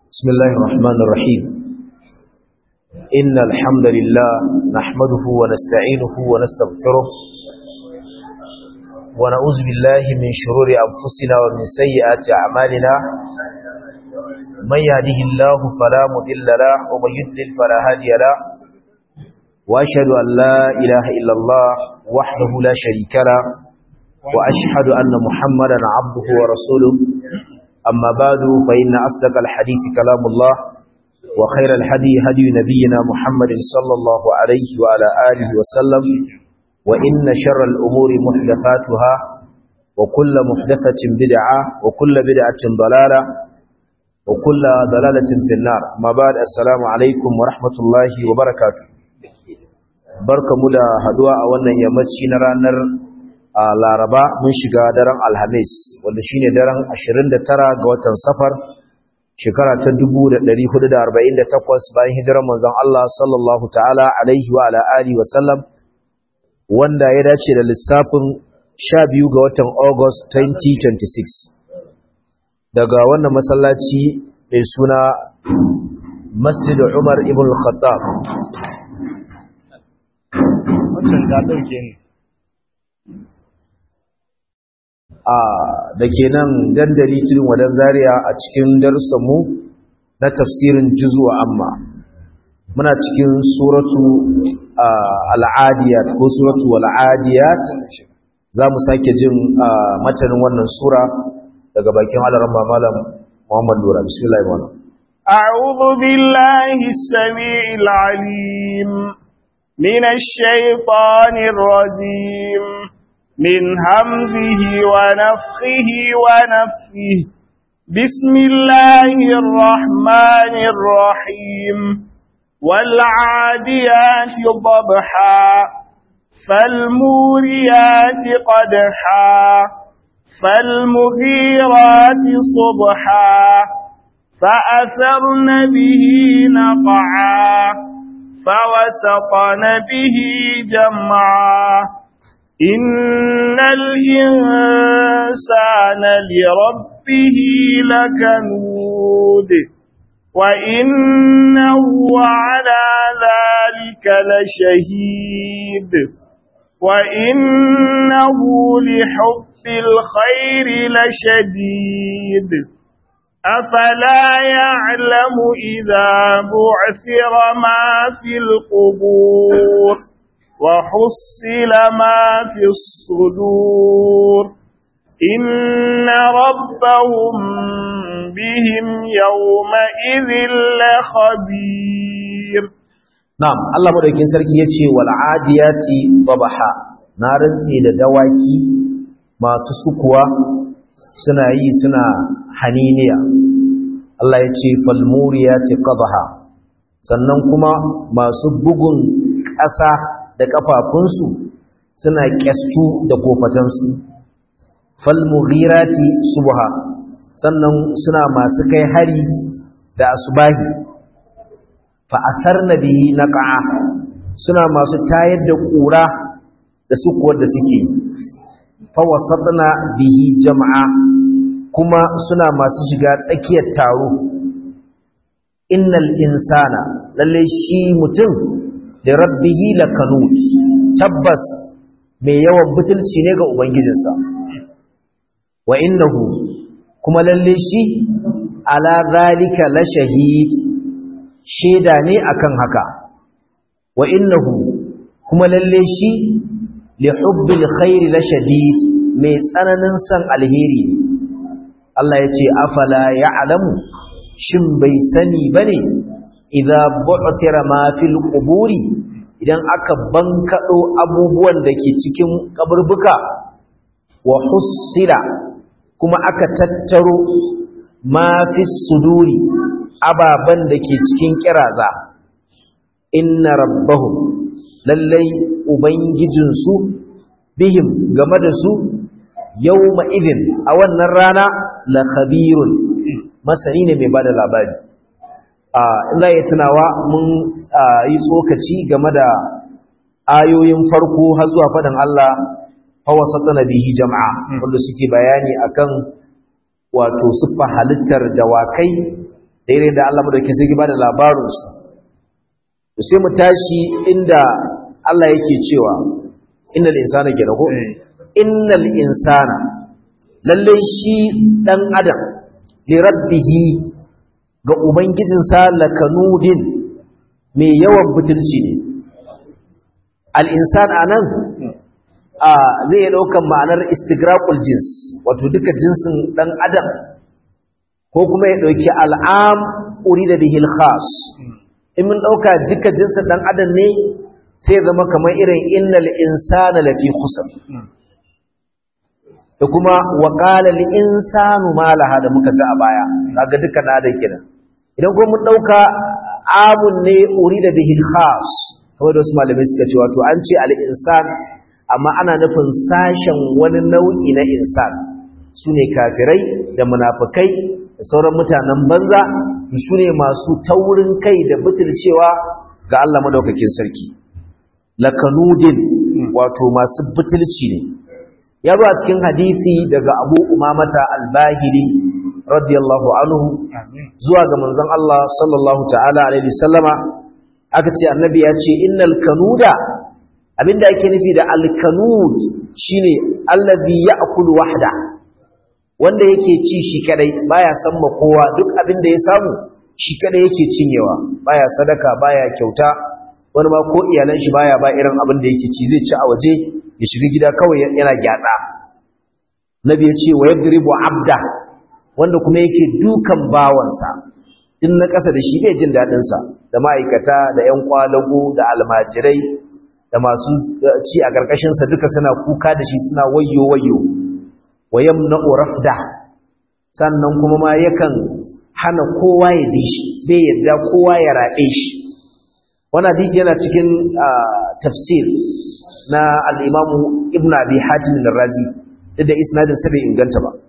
بسم الله الرحمن الرحيم إن الحمد لله نحمده ونستعينه ونستغفره ونعوذ بالله من شرور أنفسنا ومن سيئات أعمالنا من يهده الله فلا مضل له ومن يضلل فلا هادي له وأشهد أن لا إله إلا الله وحده لا شريك له وأشهد أن محمدا عبده ورسوله أما بعد فإن أصدق الحديث كلام الله وخير الحدي هدي نبينا محمد صلى الله عليه وعلى آله وسلم وإن شر الأمور محدثاتها وكل محدثة بدعة وكل بدعة ضلالة وكل ضلالة في النار ما بعد السلام عليكم ورحمة الله وبركاته بركة مدى هدواء وانا يمتشي نرانر a laraba mun shiga daren alhamis wanda shine daren 29 ga watan safar shekara ta 1448 bayan hijirar manzon Allah sallallahu ta'ala alaihi wa ala alihi wa sallam wanda ya dace da lissafin 12 ga watan August 2026 daga wannan masallaci mai suna Masjid Umar ibn al-Khattab wannan da dauke ni da ke nan dandali tudun wadan zaria a cikin darussanmu na tafsirin juzu amma muna cikin suratu al'adiyat ko suratu al'adiyat za mu sake jin matanin wannan sura daga bakin alarama malam muhammad lura bismillah ibn أعوذ بالله السميع العليم من الشيطان الرجيم من همزه ونفخه ونفخه بسم الله الرحمن الرحيم والعاديات ضبحا فالموريات قدحا فالمغيرات صبحا فأثرن به نقعا فوسطن به جمعا إن الإنسان لربه لكنود وإنه على ذلك لشهيد وإنه لحب الخير لشديد أفلا يعلم إذا بعثر ما في القبور وحصل ما في الصدور إن ربهم بهم يومئذ لخبير نعم الله مدوكين sarki yace wal adiyati babaha na rantsi da dawaki masu sukuwa suna yi suna haniniya Allah yace fal muriyati qabaha sannan kuma masu bugun ƙasa da ƙafafunsu suna ƙyastu da kofatansu falmughirati subha sannan suna masu kai hari da asubahi fa asarna bihi naqa suna masu tayar da ƙura da sukuwar da suke fa wasatna bihi jama'a kuma suna masu shiga tsakiyar taro innal insana lalle shi mutum da rabbihi lakanut tabbas mai yawan butulci ne ga ubangijinsa wa innahu kuma lalle shi ala zalika la shahid sheda ne akan haka wa innahu kuma lalle shi li hubbil khair la shadid mai tsananin san alheri ne Allah ya ce afala ya'lamu shin bai sani bane idza bu'thira ma fil quburi idan aka bankado abubuwan da ke cikin kaburbuka wa hussila kuma aka tattaro ma fis suduri ababan da ke cikin kiraza inna rabbahum lallai ubangijinsu bihim game da su yawma idin a wannan rana la khabirun masani ne mai bada labari in za yi tunawa mun yi tsokaci game da ayoyin farko har zuwa faɗin Allah fawasatana bihi jama'a wanda suke bayani akan wato siffa halittar dawakai daidai da Allah madauki sai ba da labarinsu sai mu tashi inda Allah yake cewa innal insana kenan ko innal insana lalle shi dan adam li rabbihi ga ubangijinsa lakanudin mai yawan butulci ne al insan anan a zai yi daukan ma'anar istigraqul jins wato duka jinsin dan adam ko kuma ya dauki al'am urida bihi al-khas in mun dauka duka jinsin dan adam ne sai zama kamar irin innal insana lafi khusr da kuma wa qala al insanu ma laha da muka ji a baya kaga duka da da kiran idan kuma mun dauka amun ne urida bihi al khas kawai da wasu malamai suka ce wato an ce al insan amma ana nufin sashen wani nau'i na insan sune kafirai da munafikai da sauran mutanen banza su ne masu taurin kai da butulcewa ga Allah madaukakin sarki lakanudin wato masu butulci ne ya zo a cikin hadisi daga Abu Umamata Al-Bahili radiyallahu anhu zuwa ga manzon Allah sallallahu ta'ala alaihi sallama aka ce annabi ya ce innal kanuda abinda ake nufi da al-kanud shine allazi ya'kulu wahda wanda yake ci shi kadai baya san ma kowa duk abin da ya samu shi kadai yake cinyewa baya sadaka baya kyauta wani ma ko iyalan shi baya ba irin abin da yake ci zai ci a waje ya shiga gida kawai yana gyatsa nabi ya ce wa yadribu abda wanda kuma yake dukan bawansa in na ƙasa da shi bai jin daɗin sa da ma'aikata da ƴan kwalago da almajirai da masu ci a ƙarƙashin sa duka suna kuka da shi suna wayyo wayyo wa yamna'u rafda sannan kuma ma yakan hana kowa ya bi shi bai yarda kowa ya rabe shi wannan hadisi yana cikin tafsir na al-Imam Ibn Abi Hatim al-Razi da isnadin sa bai inganta ba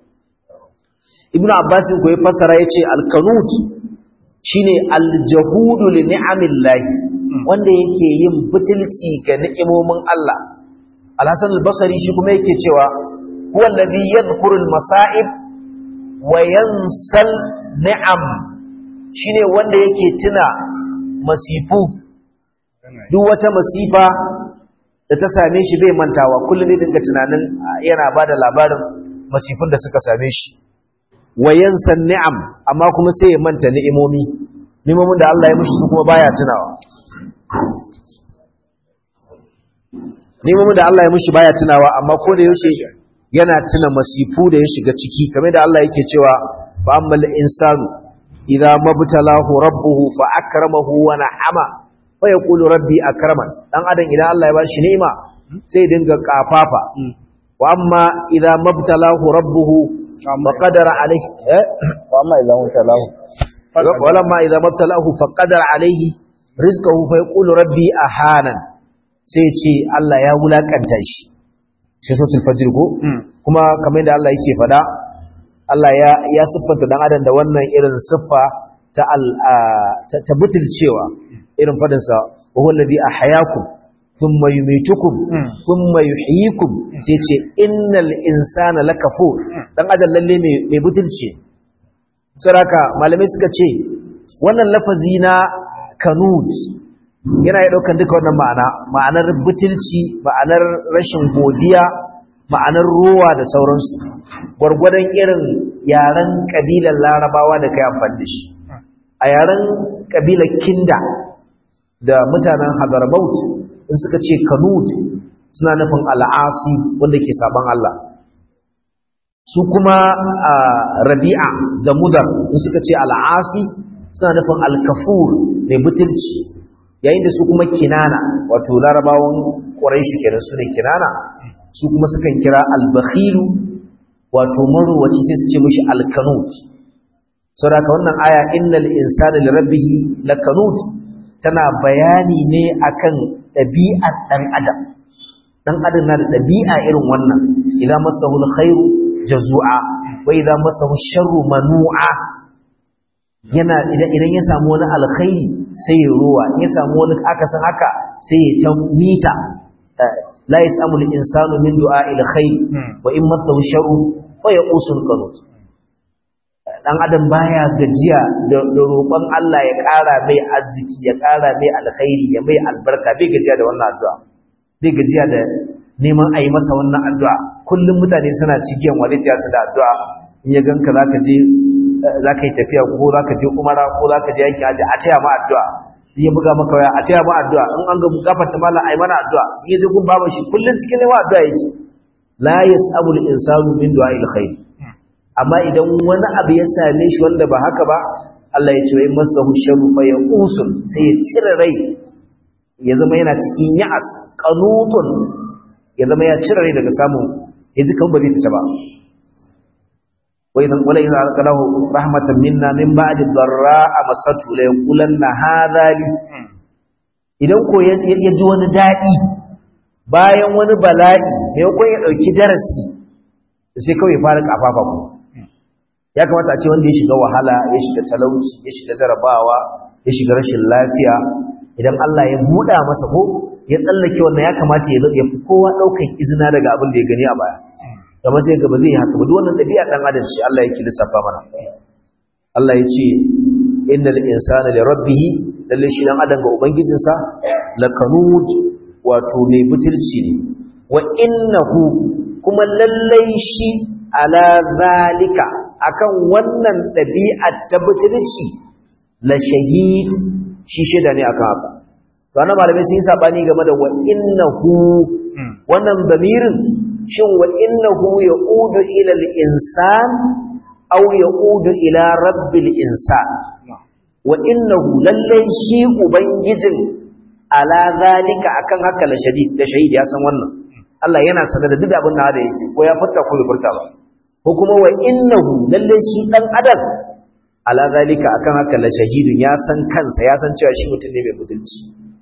Ibn Abbas ko ya fassara yace al-qanut shine al-jahudu li ni'amillah wanda yake yin butulci ga ni'imomin Allah Al-Hasan al-Basri shi kuma yake cewa huwa allazi yadhkuru al-masa'ib wa yansal ni'am shine wanda yake tuna masifu duk wata masifa da ta same shi bai mantawa kullum zai dinga tunanin yana bada labarin masifun da suka same shi wa yansan ni'am amma kuma sai ya manta ni'imomi ni'imomin da Allah ya mishi su kuma baya tunawa ni'imomin da Allah ya mishi baya tunawa amma ko da yaushe yana tuna masifu da ya shiga ciki kamar da Allah yake cewa fa ammal insanu idza mabtalahu rabbuhu fa akramahu wa na'ama fa yaqulu rabbi akraman dan adam idan Allah ya bashi ni'ima sai dinga kafafa wa amma idza mabtalahu rabbuhu fa qadara alayhi eh wa amma idza mabtalahu walamma idza mabtalahu fa qadara alayhi rizqahu fa yaqulu rabbi ahanan sai ce Allah ya wulakanta shi sai suratul fajr ko kuma kamar yadda Allah yake fada Allah ya ya siffanta dan adam da wannan irin siffa ta al ta butulcewa irin fadin sa wa huwa alladhi ahyaakum thumma yumitukum thumma yuhyikum sai ce innal insana lakafur dan adam lalle mai mai butulce saraka malamai suka ce wannan lafazi na kanut yana ya daukan duka wannan ma'ana ma'anar butulci ma'anar rashin godiya ma'anar ruwa da sauransu gwargwadon irin yaren kabilar larabawa da kai amfani da shi a yaren kabilar kinda da mutanen hadarbaut in suka ce kanut suna nufin al'asi wanda ke saban Allah su kuma rabi'a da mudar in suka ce al'asi suna nufin alkafur mai butulci yayin da su kuma kinana wato larabawan ƙwarai kenan su ne kinana su kuma sukan kira albakhilu wato marowaci sai su ce mishi alkanut saboda wannan aya innal insana lirabbihi lakanut tana bayani ne akan ɗabi'ar ɗan adam ɗan adam na da ɗabi'a irin wannan idan masahu alkhairu jazu'a wa idan masahu sharru manu'a yana idan idan ya samu wani alkhairi sai ya ruwa ya samu wani akasin haka sai ya ta mita la yasamu al-insanu min du'a'il khair wa in mathahu sharru fa yaqusul qanut dan adam baya gajiya da roƙon Allah ya ƙara mai arziki ya ƙara mai alkhairi ya mai albarka bai gajiya da wannan addu'a bai gajiya da neman a yi masa wannan addu'a kullum mutane suna cigiyan walitiya su da addu'a in ya ganka za ka je za ka yi tafiya ko za ka je umara ko za ka je yanki aji a taya ma addu'a in ya buga maka waya a taya ma addu'a in an ga gafarta mallam a yi mana addu'a in ya je gun baban shi kullum cikin neman addu'a yake la yas'abu al-insanu min du'a'il khair amma idan wani abu ya same shi wanda ba haka ba Allah ya ce wai masahu sharru fa yaqusun sai ya cire rai ya zama yana cikin ya'as qanutun ya zama ya cire rai daga samun yaji kan ba zai fita ba wa idan wala idan alqalahu rahmatan minna min ba'di dharra'a masatu la yaqulanna hadha li idan ko ya ji wani dadi bayan wani bala'i ne ko ya dauki darasi sai kawai ya fara kafafa ku ya kamata a ce wanda ya shiga wahala ya shiga talauci ya shiga jarabawa ya shiga rashin lafiya idan Allah ya buɗa masa ko ya tsallake wannan ya kamata ya ya fi kowa ɗaukan izina daga abin da ya gani a baya kamar sai gaba zai yi haka ba duk wannan ɗabi'a ɗan adam ce Allah yake lissafa mana Allah ya ce innal insana li rabbih lalle shi dan adam ga ubangijinsa lakanud wato mai butulci ne wa innahu kuma lallai shi ala zalika akan wannan ɗabi'ar ta butulci la shahid shi shida ne akan haka to ana malamai sun yi sabani game da wa innahu wannan damirin shin wa innahu yaudu ila al-insan aw yaudu ila rabbil insan wa innahu lallai shi ubangijin ala zalika akan haka la shadid da shahid ya san wannan Allah yana sanar da duk abin da da yake ko ya furta ko bai furta ba ko kuma wa innahu lalle shi dan adam ala zalika akan haka la shahidun ya san kansa ya san cewa shi mutum ne mai mutunci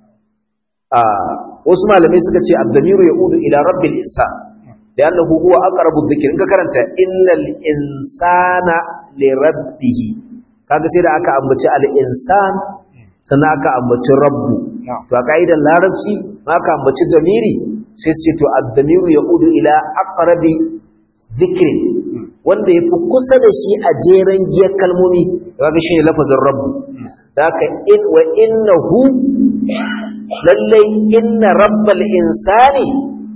a wasu malamai suka ce abdamiru yaudu ila rabbil insan da annahu huwa aqrabu dhikr in ka karanta innal insana li rabbih kaga sai da aka ambaci al insan sannan aka ambaci rabbu to a ka'idar larabci aka ambaci damiri sai su ce to addamiru ya udu ila aqrabi dhikri wanda yafi kusa da shi a jeren giyar kalmomi kaga shine lafazin rabbu haka in wa innahu lalle inna rabbal insani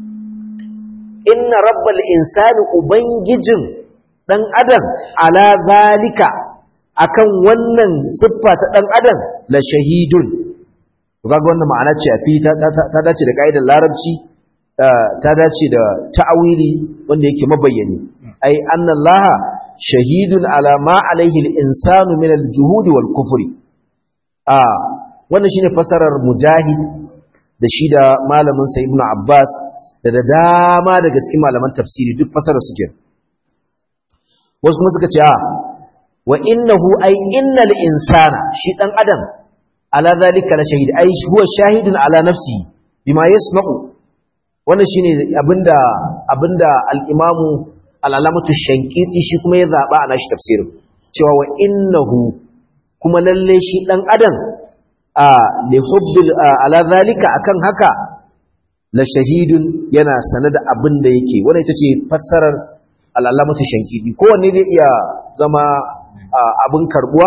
inna rabbal insani ubangijin dan adam ala zalika akan wannan siffa ta dan adam la shahidun kaga wannan ma'ana ce a fi ta dace da kaidar larabci ta dace da ta'awili wanda yake mabayyani ai annallaha shahidun ala ma alaihi al-insanu min al-juhud wal kufri a wannan shine fasarar mujahid da shi da malamin sa ibnu abbas da da dama daga cikin malaman tafsiri duk fasarar suke wasu kuma suka ce a wa innahu ai innal insana shi dan adam ala zalika la shahid ai huwa shahidun ala nafsihi bima yasma'u wannan shine abinda abinda al-imamu al-alamatu shankiti shi kuma ya zaba a nashi tafsirin cewa wa innahu kuma lalle shi dan adam a li hubbil ala zalika akan haka la shahidun yana sanada abinda yake wannan ita ce fassarar al-alamatu shankiti kowanne zai iya zama abin karbuwa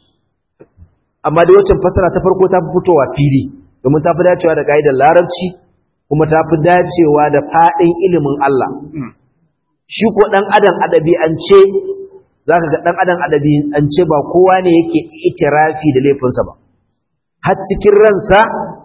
amma da wacce fassara ta farko ta fi fitowa fili domin ta fi dacewa da ka'idar larabci kuma ta fi dacewa da faɗin ilimin Allah. Shi ko ɗan adam adabi an ce, za ka ga ɗan adam adabi an ce ba kowa ne yake itirafi da laifinsa ba. Har cikin ransa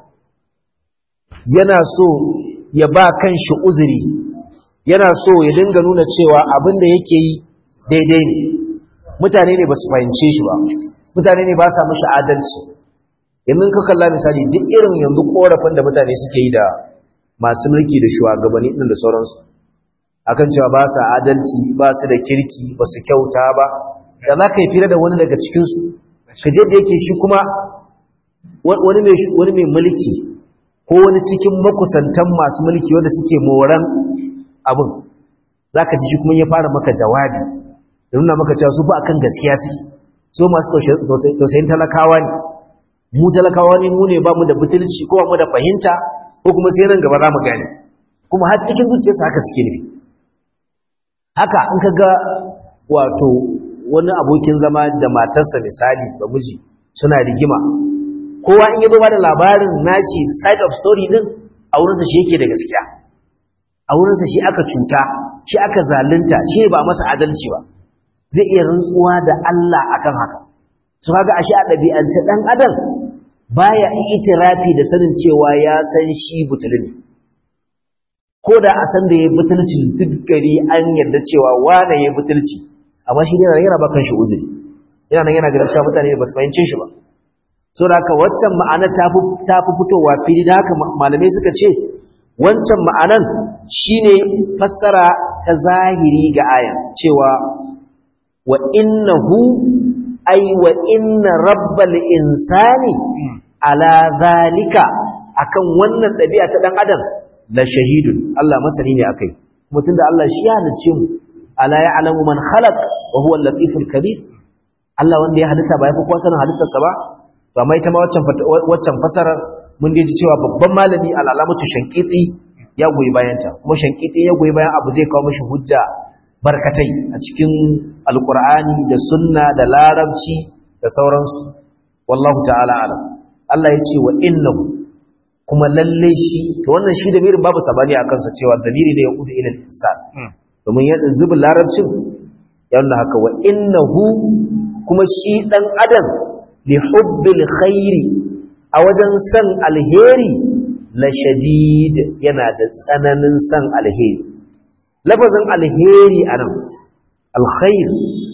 yana so ya ba kan shi uzuri, yana so ya dinga nuna cewa abin da yake yi daidai ne. Mutane ne ba su fahimce shi ba, mutane ne ba sa mashi adalci. Yanzu ka kalla misali duk irin yanzu korafin da mutane suke yi da masu mulki da shugabanni din da sauransu akan cewa ba su adalci ba su da kirki ba su kyauta ba da za ka yi fira da wani daga cikinsu ka je da yake shi kuma wani mai mulki ko wani cikin makusantan masu mulki wanda suke moran abin za ka ji shi kuma ya fara maka jawabi da nuna maka cewa su ba akan gaskiya su so masu tausayin talakawa ne mu talakawa ne mu ne ba mu da butulci ko ba mu da fahimta ko kuma sai nan gaba za mu gane kuma har cikin zuciyarsa haka suke nufi haka in ka ga wato wani abokin zama da matarsa misali ba miji suna rigima kowa in yazo ba da labarin nashi side of story din a wurin da shi yake da gaskiya a wurin sa shi aka cuta shi aka zalunta shi ba masa adalci ba zai iya rantsuwa da Allah akan haka to kaga ashe a dabi'ance dan adam baya itirafi da sanin cewa ya san shi butulun ko da a san da ya butulci duk gari an yarda cewa wane ya butulci amma shi yana yana bakan shi uzuri yana nan yana ganin cewa mutane ba su fahimce shi ba so da haka waccan ma'ana ta fi ta fi fitowa fili da haka malamai suka ce wancan ma'anan shine fassara ta zahiri ga ayan cewa wa innahu ay wa inna rabbal insani ala zalika akan wannan ɗabi'a ta dan adam la shahidun Allah masani ne akai kuma tunda Allah shi ya halice mu ala ya'lamu man khalaq wa huwa al-latiful kabir Allah wanda ya halitta ba ya fi kowa sanin halittarsa ba to amma ita ma waccan waccan fasarar mun dai ji cewa babban malami al-alamatu shankiti ya goyi bayan ta kuma shankiti ya goyi bayan abu zai kawo mishi hujja barkatai a cikin alqur'ani da sunna da larabci da sauransu wallahu ta'ala alam Allah ya ce wa innahu kuma lalle shi to wannan shi da mirin babu sabani a kansa cewa dalili ne ya kudu ilal insan domin ya zubin larabcin ya nuna haka wa innahu kuma shi dan adam li hubbil khairi a wajen san alheri la shadid yana da tsananin san alheri lafazin alheri anan alkhair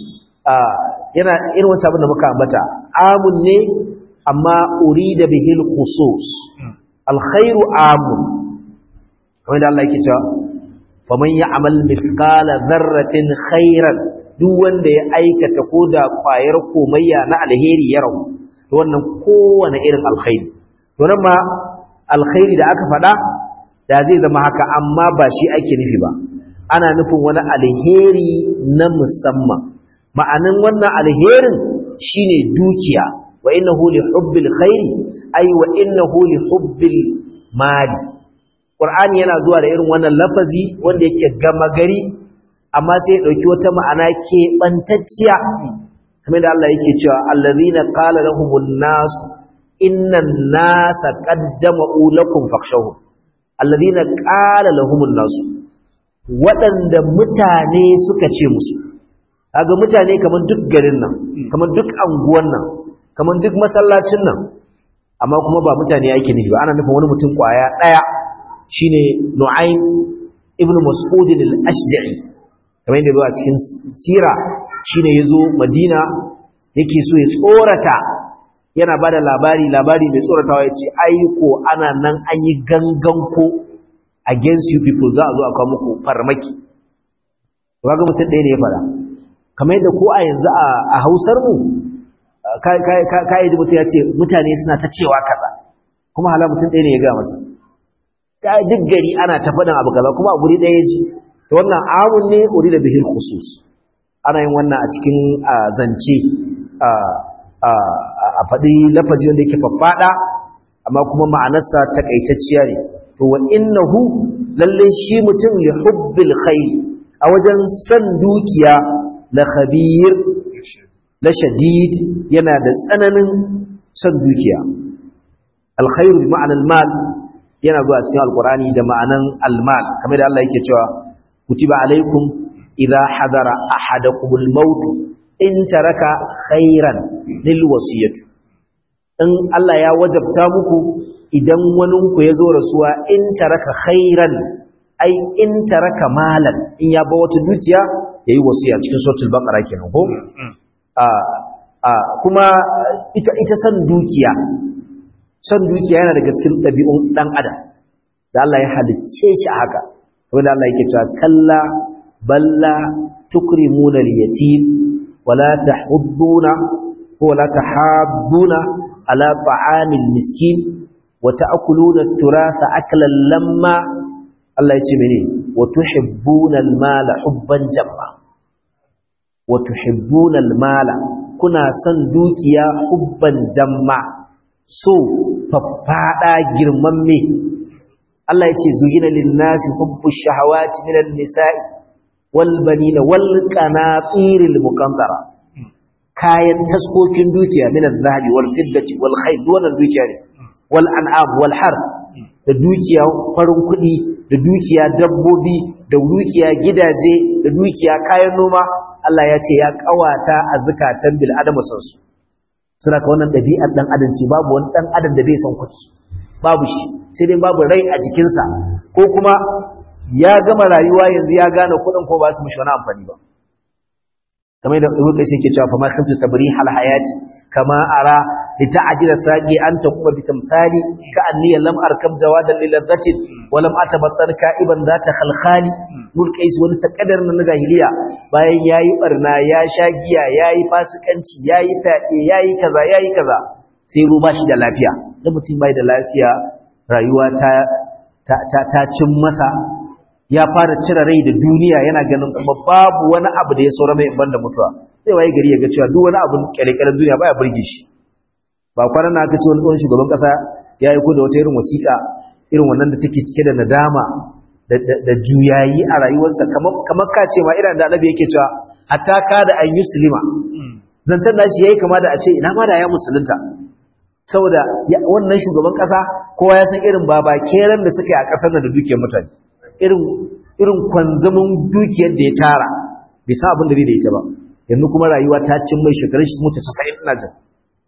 yana irin wancan abin da muka ambata amun ne amma urida bihil khusus alkhairu amun kamar da Allah yake cewa faman ya'mal mithqala dharratin khairan duk wanda ya aikata koda kwayar komayya na alheri ya rawu to wannan kowane irin alkhairi to nan ma alkhairi da aka faɗa da zai zama haka amma ba shi ake nufi ba ana nufin wani alheri na musamman ma'anin wannan alherin shine dukiya wa innahu li hubbil khairi ay wa innahu li hubbil mali qur'ani yana zuwa da irin wannan lafazi wanda yake gama gari amma sai ya dauki wata ma'ana ke bantacciya kamar da Allah yake cewa allazina qala lahumun nas innan nasa qad jama'u lakum fakhshawhum allazina qala lahumun nas waɗanda mutane suka ce musu kaga mutane kamar duk garin nan kamar duk anguwan nan kamar duk masallacin nan amma kuma ba mutane yake nufi ba ana nufin wani mutum kwaya daya shine Nu'aym ibn Mas'ud al-Ashja'i kamar yadda a cikin sira shine yazo Madina yake so ya tsorata yana bada labari labari mai tsoratawa yace ai ko ana nan an yi gangan ko against you people za a zo a kawo muku farmaki kaga mutum ɗaya ne ya fara kamar yadda ko a yanzu a Hausar mu kayi mutum ya ce mutane suna ta cewa kaza kuma hala mutum ɗaya ne ya ga masa ta duk gari ana ta faɗin abu kaza kuma a guri ɗaya ya ji to wannan amun ne uri da bihil khusus ana yin wannan a cikin zance a faɗi lafazi wanda yake faffaɗa amma kuma ma'anarsa takaitacciya ne to wa innahu lalle shi mutum li hubbil khair a wajen san dukiya la khabir la shadid yana da tsananin san dukiya alkhairu bi ma'anar mal yana zuwa cikin alkurani da ma'anan almal kamar da Allah yake cewa kutiba alaikum idza hadara ahadakumul maut in taraka khairan lil wasiyati in Allah ya wajabta muku idan wani ku yazo rasuwa in taraka khairan ai in taraka malan in ya ba wata dukiya yayi wasiya cikin suratul baqara kenan ko kuma ita ita san dukiya san dukiya yana daga cikin ɗabi'un ɗan adam da Allah ya halicce shi haka kamar da Allah yake cewa kalla balla tukrimuna al-yatim wala tahudduna wala tahadduna ala ta'amil miskin wa ta'kuluna at-turatha aklan lamma Allah ya ce mene wa tuhibbuna al-mala hubban jamma wa tuhibbuna al-mala kuna son dukiya hubban jamma so faffada girman me Allah ya ce zugina linnasi hubbu shahawati minan nisa'i wal banina wal qanatiril muqantara kayan taskokin dukiya min az-zahabi wal fiddati wal khayl wannan dukiya ne wal an'am wal har da dukiya farin kuɗi da dukiya dabbobi da dukiya gidaje da dukiya kayan noma Allah ya ce ya kawata a zakatan bil adama sansu suna ka wannan ɗabi'ar ɗan adam ce babu wani ɗan adam da bai san kuɗi babu shi sai dai babu rai a jikinsa ko kuma ya gama rayuwa yanzu ya gane kuɗin ko ba su mishi wani amfani ba kamar da ibnu qayyim ke cewa fa ma khaftu tabrih al hayati kama ara li ta'jila saqi anta kuma bi tamthali ka anni lam arkab jawadan lil ladati wa lam atabattar ka'iban zata khalkhali ibnu qayyim wani takaddar na jahiliya bayan yayi barna ya sha giya yayi fasikanci yayi fade yayi kaza yayi kaza sai ruba shi da lafiya da mutum bai da lafiya rayuwa ta ta ta cin masa ya fara cire rai da duniya yana ganin kuma babu wani abu da ya saura mai ban da mutuwa sai waye gari ya ga cewa duk wani abu kyalekyalen duniya baya burge shi ba kwanan na aka ce wani tsohon shugaban kasa ya yi da wata irin wasiƙa irin wannan da take cike da nadama da juyayi a rayuwarsa kamar ka ce ma irin da annabi yake cewa hatta ka da an yuslima zancen nashi yayi kama da a ce ina ma da ya musulunta saboda wannan shugaban kasa kowa ya san irin baba keran da suka yi a kasar da dukiyar mutane irin irin kwanzamin dukiyar da ya tara bai san abin da zai da ita ba yanzu kuma rayuwa ta cin mai shekarun shi mutu 90 ina jin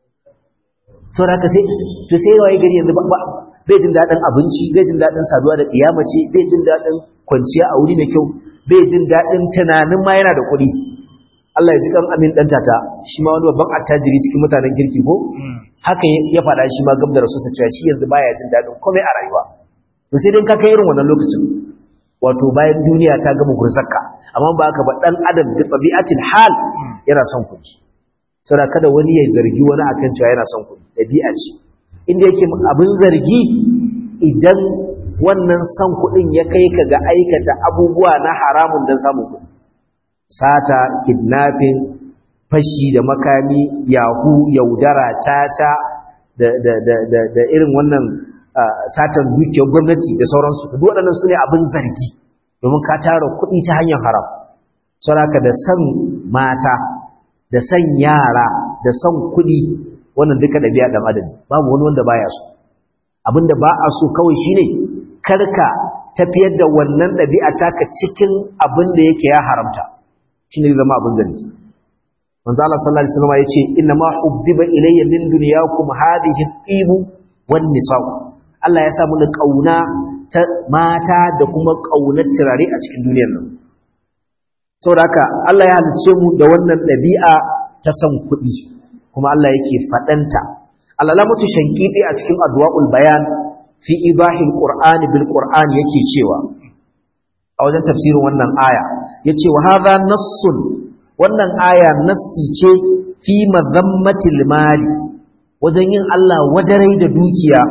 saboda haka sai to sai waye gari yanzu ba bai jin dadin abinci bai jin dadin saduwa da kiyamace bai jin dadin kwanciya a wuri mai kyau bai jin dadin tunanin ma yana da kuɗi Allah ya ji kan amin dan tata shi ma wani babban attajiri cikin mutanen kirki ko haka ya faɗa shi ma gab da rasu cewa shi yanzu baya jin dadin komai a rayuwa to sai dai ka kai irin wannan lokacin wato bayan duniya ta gama gurzaka amma ba haka ba dan adam da tabi'atil hal yana son kuɗi saboda kada wani ya zargi wani akan cewa yana son kuɗi dabi'a ce inda yake abin zargi idan wannan son kuɗin ya kai ka ga aikata abubuwa na haramun don samun kuɗi sata kidnapping fashi da makami yahu yaudara caca da da da da, da irin wannan satan dukiyar gwamnati da sauransu duk waɗannan su ne abin zargi domin ka tara kuɗi ta hanyar haram saboda da san mata da san yara da san kuɗi wannan duka ɗabi'a ɗan adam babu wani wanda baya so abinda ba a so kawai shine karka tafiyar da wannan ɗabi'a taka cikin abin da yake ya haramta shine zama abin zargi manzo Allah sallallahu alaihi wasallam yace inna ma hubbiba ilayya min dunyakum hadhihi at-tibu wan nisa' Allah ya sa mu kauna ta mata da kuma kaunar turare a cikin duniyar nan saboda haka Allah ya halice mu da wannan ɗabi'a ta san kuɗi kuma Allah yake faɗanta alalamatu shankiti a cikin adwa'ul bayan fi ibahil qur'ani bil qur'ani yake cewa a wajen tafsirin wannan aya yace wa hadha nassun wannan aya nassi ce fi madhammatil mali wajen yin Allah wadarai da dukiya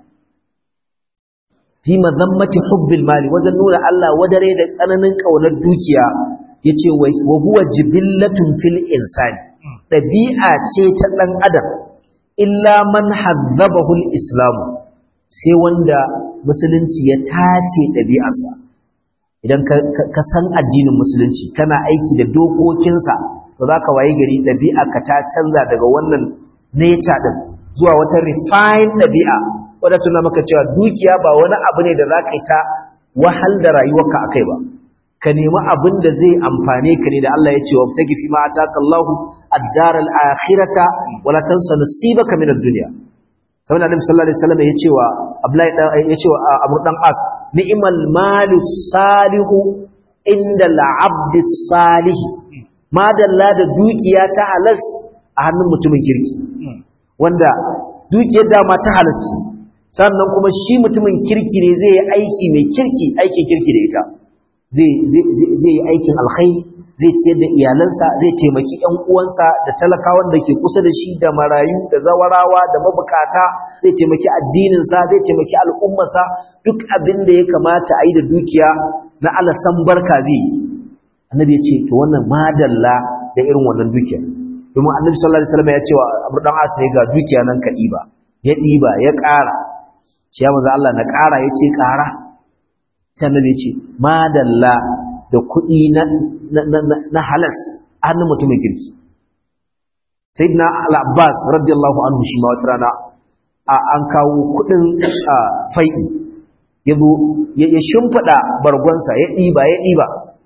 fi madhammati hubbil mali wajen nuna Allah wadarai da tsananin kaunar dukiya yace wa huwa jibillatun fil insani dabi'a ce ta dan adam illa man hazzabahu al-islam sai wanda musulunci ya tace dabi'arsa idan ka san addinin musulunci kana aiki da dokokinsa to zaka waye gari dabi'arka ta canza daga wannan nature din zuwa wata refined dabi'a wadda tuna maka cewa dukiya ba wani abu ne da zaka yi ta wahal da rayuwarka akai ba ka nemi abin da zai amfane ka ne da Allah ya ce wa tagi fi ma ataka Allahu ad-dar al-akhirata wa la tansa nasibaka min ad-dunya kamar Annabi sallallahu alaihi wasallam ya ce wa Abdullahi ya ce wa Abu dan As ni'mal malu salihu inda al-abd salih ma dalla da dukiya ta halas a hannun mutumin kirki wanda dukiyar dama ta halas ce sannan kuma shi mutumin kirki ne zai yi aiki mai kirki aikin kirki da ita zai yi aikin alkhairi zai ciyar da iyalansa zai taimaki ƴan uwansa da talakawan da ke kusa da shi da marayu da zawarawa da mabukata zai taimaki addininsa zai taimaki al'ummarsa duk abin da ya kamata a yi da dukiya na alasan barka zai yi annabi ya ce to wannan madalla da irin wannan dukiya domin annabi sallallahu alaihi wasallam ya ce wa abu dan as ne ga dukiya nan ka ɗiba ya ɗiba ya ƙara ce ya manzo Allah na ƙara ya ce ƙara sai annabi ce madalla da kuɗi na na halas hannun mutumin kirki sayyidina al-abbas radiyallahu anhu shi ma wata rana an kawo kudin fai'i yazo ya shimfida bargonsa ya diba ya diba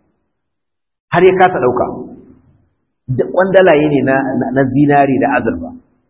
har ya kasa dauka kwandalaye ne na na zinari da azurfa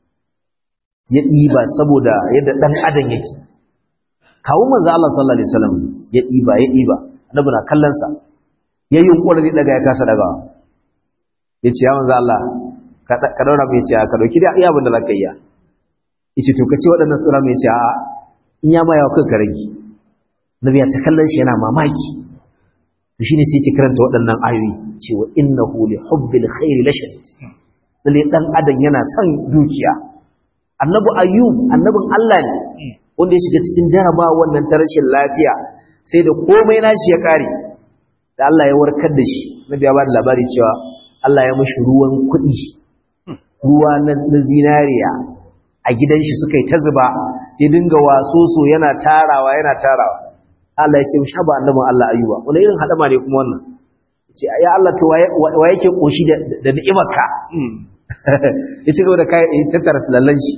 ya diba saboda yadda dan adam yake kawo manzo Allah sallallahu alaihi wasallam ya diba ya diba annabi na kallon sa yayin yunkuri daga ya kasa daga yace ya manzo Allah ka daura mai ce ka dauki da iya abin da zaka yi yace to kace waɗannan tsura mai ce a in ya ma yawa kai ka rage nabi ya ta kallon shi yana mamaki to shine sai ya karanta waɗannan ayoyi cewa innahu li hubbil khairi lashadid lalle dan adam yana son dukiya annabi ayyub annabin Allah ne wanda ya shiga cikin jaraba wannan ta rashin lafiya sai da komai nashi ya kare da Allah ya warkar da shi nabi ya ba da labari cewa Allah ya mashi ruwan kuɗi ruwa na zinariya a gidan shi suka yi ta zuba ya dinga wasoso yana tarawa yana tarawa Allah ya ce mishi haba annabin Allah ayyuba wani irin hadama ne kuma wannan ce ya Allah to wa yake koshi da ni'imarka ya ci gaba da kai tattara lallan shi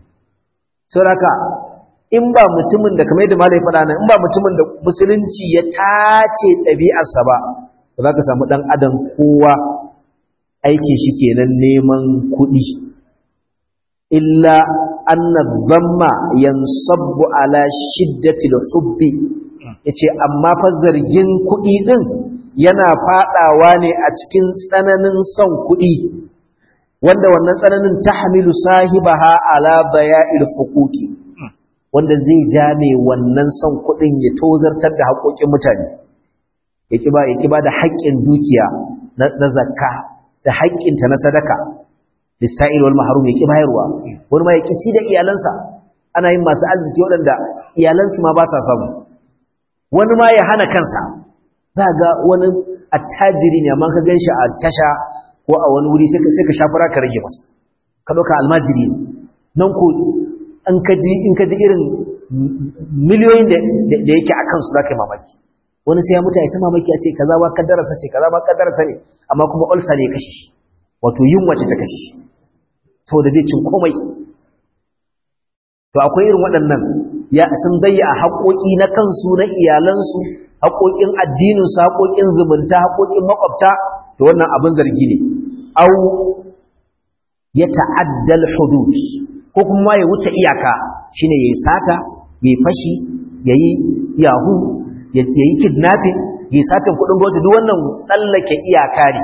saboda in ba mutumin da kamar yadda malai faɗa nan in ba mutumin da musulunci ya tace ɗabi'arsa ba ba za ka samu ɗan adam kowa aikin shi kenan neman kuɗi illa anna zamma yansabbu ala shiddatil hubbi yace amma fa zargin kuɗi din yana fadawa ne a cikin tsananin son kuɗi wanda wannan tsananin tahmilu sahibaha ala baya'il huquqi wanda zai ja ne wannan son kuɗin ya tozartar da haƙoƙin mutane yaki ba yaki ba da haƙƙin dukiya na zakka da haƙƙinta na sadaka lissa'il wal mahrum yaki bayarwa wani ma yaki ci da iyalansa ana yin masu arziki waɗanda iyalansu ma ba sa samu wani ma ya hana kansa za ga wani attajiri ne amma ka gan shi a tasha ko a wani wuri sai ka shafara ka rage masa ka ɗauka almajiri nan ko in ka ji in ka ji irin miliyoyin da yake a kansu za ka yi mamaki wani sai ya mutu ya ta mamaki a ce kaza ba kaddararsa ce kaza ba kaddararsa ne amma kuma ulsa ne ya kashe shi wato yunwa ce ta kashe shi saboda zai cin komai to akwai irin waɗannan ya sun dayya a haƙoƙi na kansu na iyalansu haƙoƙin addininsu haƙoƙin zumunta haƙoƙin makwabta to wannan abin zargi ne au ya ta'addal hudud ko kuma ya wuce iyaka shine yayi sata yayi fashi yayi yahu yayi kidnapping yayi satan kudin gwamnati duk wannan tsallake iyaka ne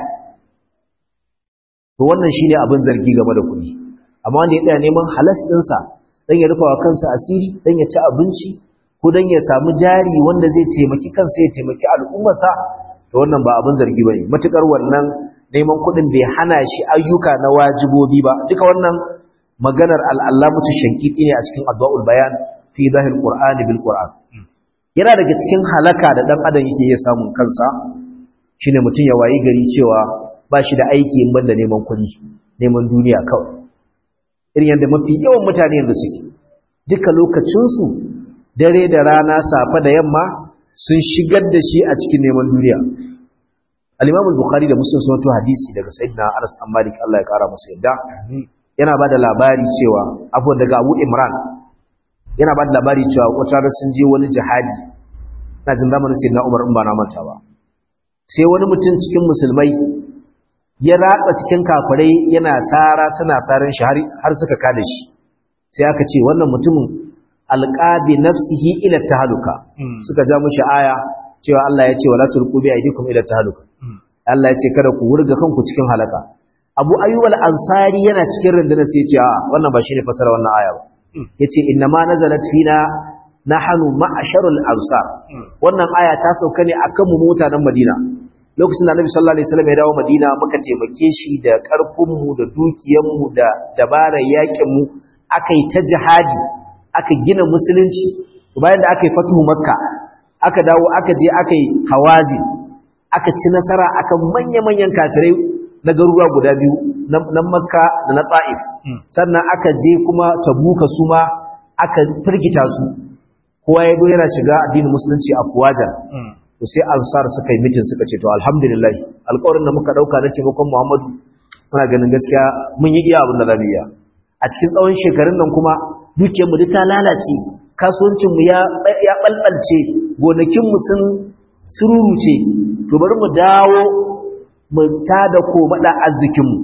to wannan shine abin zargi game da kuɗi amma wanda ya tsaya neman halas ɗinsa dan ya rufa wa kansa asiri dan ya ci abinci ko dan ya samu jari wanda zai taimaki kansa ya taimaki al'ummarsa to wannan ba abin zargi bane matukar wannan neman kuɗin bai hana shi ayyuka na wajibobi ba duka wannan maganar al'allamatu shankiti ne a cikin addu'ul bayan fi zahir qur'ani bil qur'an yana daga cikin halaka da dan adam yake iya samun kansa shine mutum ya wayi gari cewa ba shi da aiki in banda neman kuɗi neman duniya kawai irin yadda mafi yawan mutane yanzu suke duka lokacinsu dare da rana safe da yamma sun shigar da shi a cikin neman duniya al-imam al-bukhari da muslim sun hadisi daga sayyidina anas bin malik Allah ya kara masa yadda yana ba da labari cewa afuwan daga abu imran yana ba da labari cewa wata da sun je wani jihadi na jin zamanin sayyidina umar in ba na manta ba sai wani mutum cikin musulmai ya ratsa cikin kafirai yana sara suna saran shi har suka kada shi sai aka ce wannan mutumin alqabi nafsihi ila tahaluka suka ja mushi aya cewa Allah ya ce wala tulqu bi aydikum ila tahaluka Allah ya ce kada ku wurga kanku cikin halaka Abu Ayyub al-Ansari yana cikin rundunar sai ya ce a wannan ba shine fasara wannan aya ba yace inna ma nazalat fina nahnu ma'sharul ansar wannan aya ta sauka ne akan mu mutanen Madina lokacin da Annabi sallallahu alaihi wasallam ya dawo Madina muka taimake shi da karfin mu da dukiyar mu da dabarar yakin mu akai ta jihadi aka gina musulunci bayan da aka yi fatuhu makka aka dawo aka je aka yi hawazi aka ci nasara akan manya-manyan kafirai na garuruwa guda biyu na makka da na ta'if sannan aka je kuma tabuka su ma aka firgita su kowa ya zo yana shiga addinin musulunci a fuwajan to sai ansar suka yi mitin suka ce to alhamdulillah alƙawarin da muka ɗauka na taimakon muhammadu muna ganin gaskiya mun yi iya abin da za mu iya a cikin tsawon shekarun nan kuma dukiyarmu duk ta lalace kasuwancinmu ya ya balbalce gonakinmu sun sururuce to bari mu dawo mu tada ko mada arzikinmu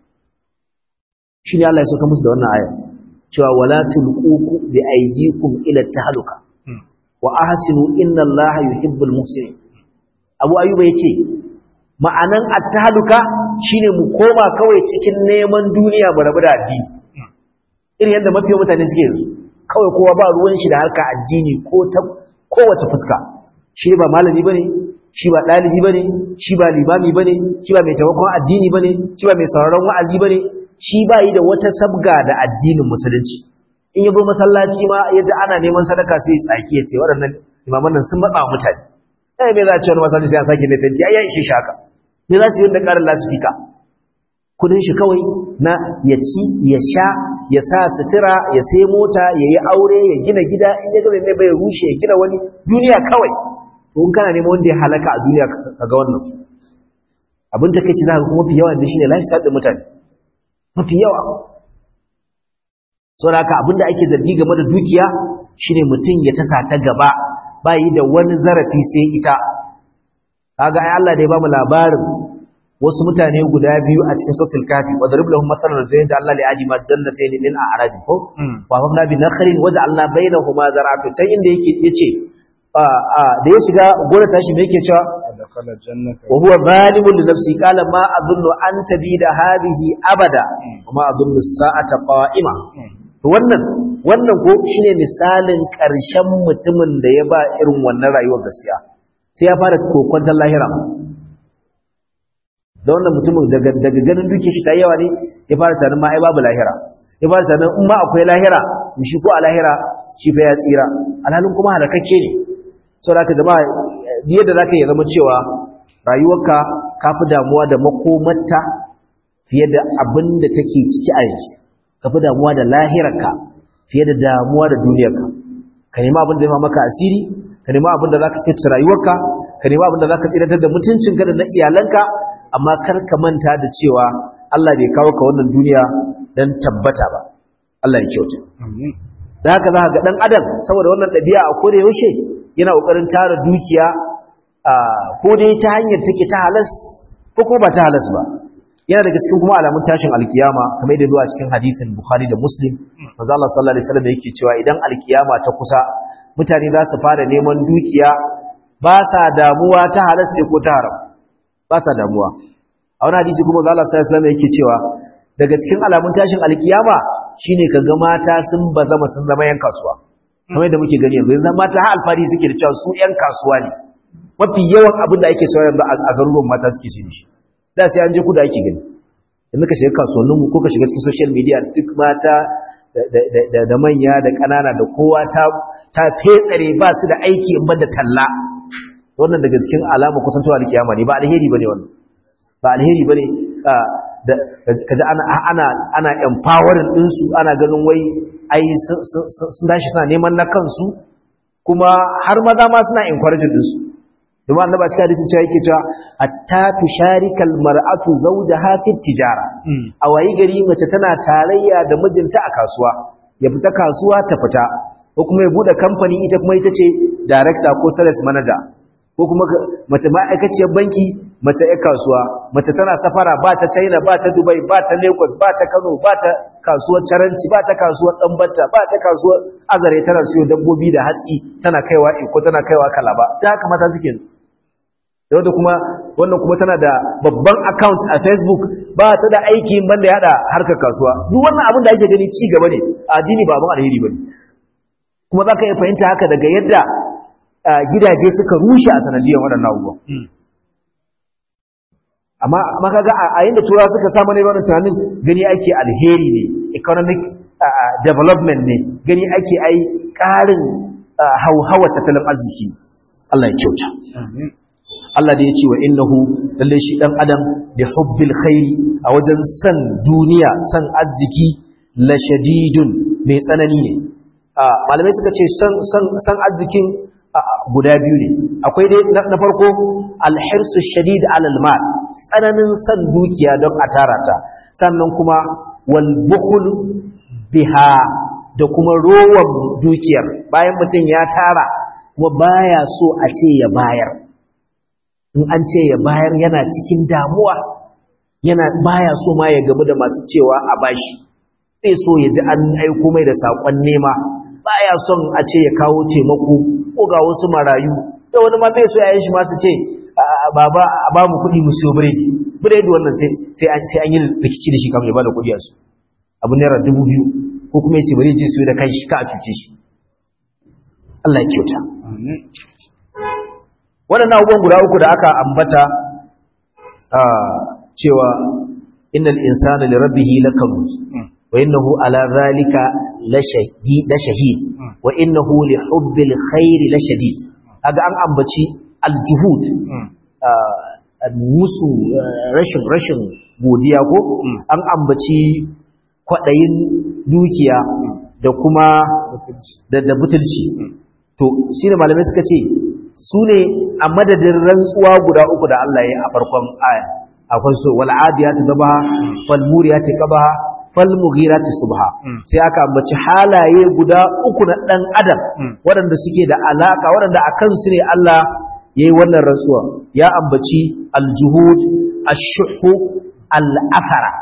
shine Allah ya saka musu da wannan aya cewa wala tulqu bi aydikum ila tahluka wa ahsinu inna Allaha yuhibbul muhsinin Abu Ayyuba yace ma'anan at-tahluka shine mu koma kawai cikin neman duniya mu rabu da addini irin yadda mafiya mutane suke yanzu kawai kowa ba ruwan shi da harka addini ko ta kowace fuska shi ba malami bane shi ba dalibi bane shi ba limami bane shi ba mai taimakon addini bane shi ba mai sauraron wa'azi bane shi ba yi da wata sabga da addinin musulunci in yabo masallaci ma ya ji ana neman sadaka sai tsaki ya ce waɗannan imaman nan sun matsa mutane eh me za a ce wani masallaci sai a sake mai tanti ai ya ishe shi haka me za su yi da ƙarin lasifika kudin shi kawai na ya ci ya sha ya sa sutura ya sai mota ya yi aure ya gina gida in ya gaba mai bai rushe ya gina wani duniya kawai to in kana neman wanda ya halaka a duniya ka ga wannan abin ta kai ci za ka kuma fi yawa da shi ne lifestyle ɗin mutane mafi yawa saboda haka abin da ake zargi game da dukiya shine mutum ya tasa ta gaba ba yi da wani zarafi sai ita kaga ai Allah da ya bamu labarin wasu mutane guda biyu a cikin sautul kafi wa darib lahum masalan rajulain da Allah li ajima jannatayn min a'rab ko wa famna bi nakhrin wa ja'alna bainahuma zar'atu ta inda yake yace da ya shiga gona tashi me yake cewa dakhala jannata wa huwa zalimun li nafsi qala ma adunnu an tabida hadhihi abada wa ma adunnu as-sa'ata qa'ima to wannan wannan ko shine misalin karshen mutumin da ya ba irin wannan rayuwar gaskiya sai ya fara kokwantar lahira da wannan mutumin daga daga ganin duke shi ta yawa ne ya fara tunanin ma ai babu lahira ya fara tunanin in ma akwai lahira shi ko a lahira shi fa ya tsira alhalin kuma halakakke ne saboda haka jama'a yadda zaka yi zama cewa rayuwarka ka fi damuwa da makomarta fiye da abin da take ciki a yanzu ka fi damuwa da lahirarka fiye da damuwa da duniyarka ka nema abin da ya maka asiri ka nema abin da zaka kai rayuwarka ka nema abin da zaka tsiratar da mutuncinka da na iyalanka amma kar ka manta da cewa Allah bai kawo ka wannan duniya dan tabbata ba Allah ya kyauta da haka za ka ga dan adam saboda wannan ɗabi'a a koda yaushe yana kokarin tara dukiya ko dai ta hanyar take ta halas ko kuma ba ta halas ba yana daga cikin kuma alamun tashin alkiyama kamar yadda zuwa cikin hadisin Bukhari da Muslim manzo Allah sallallahu alaihi wasallam yake cewa idan alkiyama ta kusa mutane za su fara neman dukiya ba sa damuwa ta halas ce ko ta haram ba sa damuwa a wani hadisi kuma Allah sallallahu alaihi wasallam yake cewa daga cikin alamun tashin alkiyama shine kaga mata sun bazama sun zama yan kasuwa kamar yadda muke gani yanzu yanzu mata har alfari suke da cewa su yan kasuwa ne mafi yawan abin da ake sayar da a garuruwan mata suke ce shi da sai an je kuda ake gani yanzu ka shiga kasuwannin mu ko ka shiga cikin social media duk mata da manya da ƙanana da kowa ta ta fetsare ba su da aiki in banda talla wannan daga cikin alama kusantowa alkiyama ne ba alheri bane wannan ba alheri bane kaji ana ana ana empowering din su ana ganin wai ai sun dashi suna neman na kansu kuma har maza ma suna encouraging din su domin annaba cikin hadisin cewa yake cewa hatta tusharikal mar'atu zawjaha fi tijara a wayi gari mace tana tarayya da mijinta a kasuwa ya fita kasuwa ta fita ko kuma ya bude kamfani ita kuma ita ce director ko sales manager ko kuma mace ma'aikaciyar banki mace ya kasuwa mace tana safara ba ta china ba ta dubai ba ta lagos ba ta kano ba ta kasuwar caranci ba ta kasuwar ɗanbata ba ta kasuwar azare tana siyo dabbobi da hatsi tana kaiwa ko tana kaiwa kalaba ta haka mata suke da wanda kuma wannan kuma tana da babban account a facebook ba ta da aiki banda ya hada harkar kasuwa duk wannan abin da ake gani ci gaba ne addini ba abin alheri bane kuma za ka iya fahimta haka daga yadda gidaje suka rushe a sanadiyar waɗannan abubuwan amma amma kaga a yayin da turawa suka samu ne wannan tunanin gani ake alheri ne economic development ne gani ake ai ƙarin hauhawa tattalin arziki Allah ya kyauta Allah da ya ce wa innahu lalle shi dan adam da hubbil khairi a wajen san duniya san arziki la shadidun mai tsanani ne malamai suka ce san san san arzikin guda biyu ne akwai dai na farko alhirsu shadid alal mal tsananin san dukiya don a tara ta sannan kuma wal bukhul biha da kuma rowan dukiyar bayan mutum ya tara kuma baya so a ce ya bayar in an ce ya bayar yana cikin damuwa yana baya so ma ya gamu da masu cewa a bashi zai so ya ji an aiko mai da saƙon nema baya son a ce ya kawo taimako ko ga wasu marayu da wani ma bai so ya yi shi masu ce baba a ba mu kuɗi mu siyo biredi biredi wannan sai an sai an yi rikici da shi kamar ya ba da kuɗi a su abu naira dubu biyu ko kuma ya ce bari je siyo da kai shi ka a cuce shi Allah ya kyauta waɗannan abubuwan guda uku da aka ambata cewa innal insana li rabbihi lakanut wa innahu ala zalika la shahid wa innahu li hubbil khairi la shadid kaga an ambaci aljuhud musu rashin rashin godiya ko an ambaci kwadayin dukiya da kuma da butulci to shine malamai suka ce su ne a madadin rantsuwa guda uku da Allah ya a farkon aya akwai so wal adiyati dabaha fal muriyati qabaha fal mughirati subha sai aka ambaci halaye guda uku na dan adam waɗanda suke da alaka waɗanda akan su ne Allah yayi wannan rantsuwa ya ambaci al juhud ash-shuhu al athara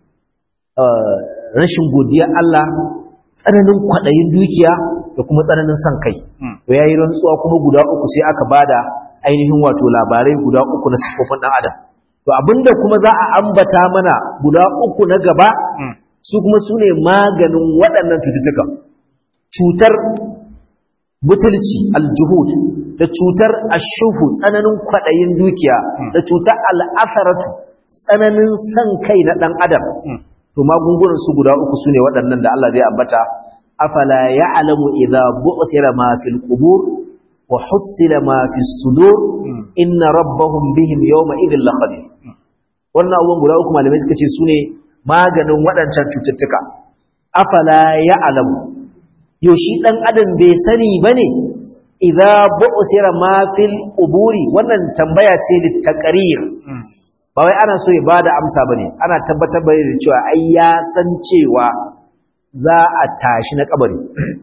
rashin godiya Allah tsananin kwadayin dukiya da kuma tsananin son kai to yayi rantsuwa kuma guda uku sai aka bada ainihin wato labarai guda uku na sifofin dan adam to abinda kuma za a ambata mana guda uku na gaba su kuma su ne maganin waɗannan cututtukan cutar butulci aljuhud da cutar ashuhu tsananin kwaɗayin dukiya da cutar al'asaratu tsananin san kai na ɗan adam to magungunan su guda uku su ne waɗannan da Allah zai ambata afala ya'lamu idza bu'thira ma fil qubur wa hussila ma fis sudur inna rabbahum bihim yawma idhil laqadir wannan abubuwan guda uku malamai suka ce su ne maganin waɗancan cututtuka afala ya alamu yau shi ɗan adam bai sani ba ne idza bu'thira ma fil quburi wannan tambaya ce da taqrir ba wai ana so ya bada amsa bane ana tabbatar bane da cewa ai ya san cewa za a tashi na kabari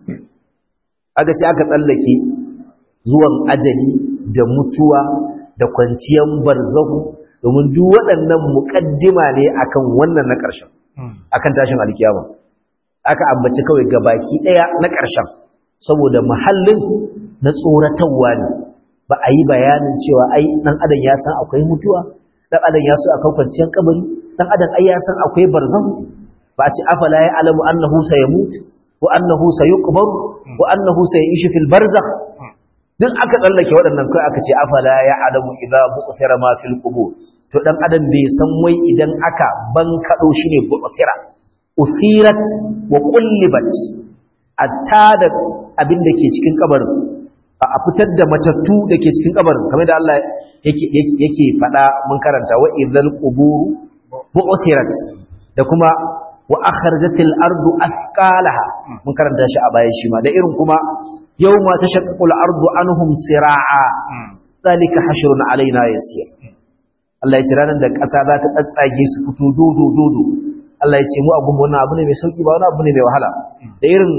aka ce aka tsallake zuwan ajali da mutuwa da kwanciyan barzahu domin duk waɗannan muƙaddima ne akan wannan na ƙarshen akan tashin alkiyama aka ambaci kawai gabaki ɗaya na ƙarshen saboda mahallin na tsoratarwa ne ba a yi bayanin cewa ai ɗan adam ya san akwai mutuwa ɗan adam ya so akwai kwanciyar kabari ɗan adam ai ya san akwai barzahu ba a ce afala ya alamu annahu sayamut wa annahu sayuqbar wa annahu sayishu fil barzakh duk aka tsallake waɗannan kai aka ce afala ya alamu idza bu'thira ma fil qubur to dan adam bai san wai idan aka ban kado shi ne bu'thira uthirat wa qullibat atta da abin da ke cikin kabarin a fitar da matattu da ke cikin kabarin kamar da Allah yake yake faɗa mun karanta wa idzal qubur bu'thirat da kuma wa akhrajatil ardu athqalaha mun karanta shi a baya shi ma da irin kuma yawma tashaqqul ardu anhum sira'a zalika hashrun alaina yasir Allah ya ce ranar da ƙasa za ta tsatsage su fito dodo dodo Allah ya ce mu abun wannan abu ne mai sauki ba wani abu ne mai wahala da irin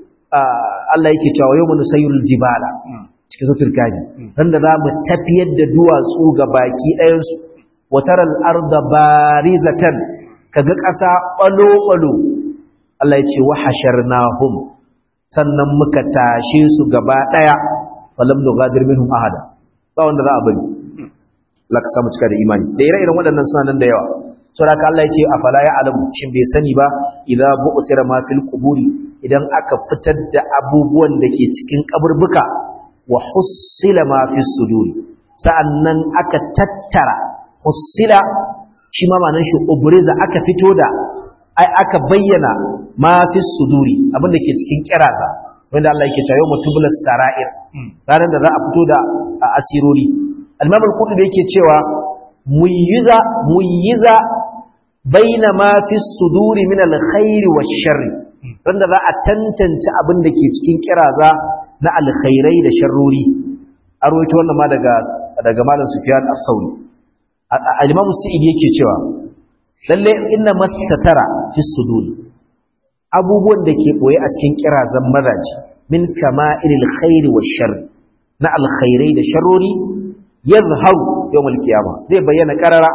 Allah yake cewa yau mun sayyul jibala cikin sautul kaji ran da zamu tafiyar da duwatsu ga baki ɗayan su wa taral arda barizatan kaga ƙasa balo balo Allah ya ce wa hasharnahum sannan muka tashe su gaba ɗaya falam nugadir minhum ahada ba wanda za a bari Allah ka samu cika da imani da ire-iren waɗannan suna nan da yawa saboda ka Allah ya ce afala ya alamu shin bai sani ba idza bu'thira ma fil quburi idan aka fitar da abubuwan da ke cikin kaburbuka wa hussila ma fis suduri sa'annan aka tattara hussila shi ma ma'anar shi ubriza aka fito da ai aka bayyana ma fis suduri abin da ke cikin kiraza wanda Allah yake cewa yawma tublas sara'ir ranar da za a fito da asirori al-imam al-qurtubi yake cewa muyiza muyiza baina ma fi suduri min al-khairi wash-sharri randa za a tantance abin da ke cikin kiraza na alkhairai da sharrori a rawaito wannan ma daga daga malam Sufyan as-Sauri al-Imam Sa'id yake cewa lalle inna mastatara fi sudur abubuwan da ke boye a cikin kirazan mazaji min kama'ilil khairi wash sharr na alkhairai da sharrori yazharu yawmal qiyama zai bayyana karara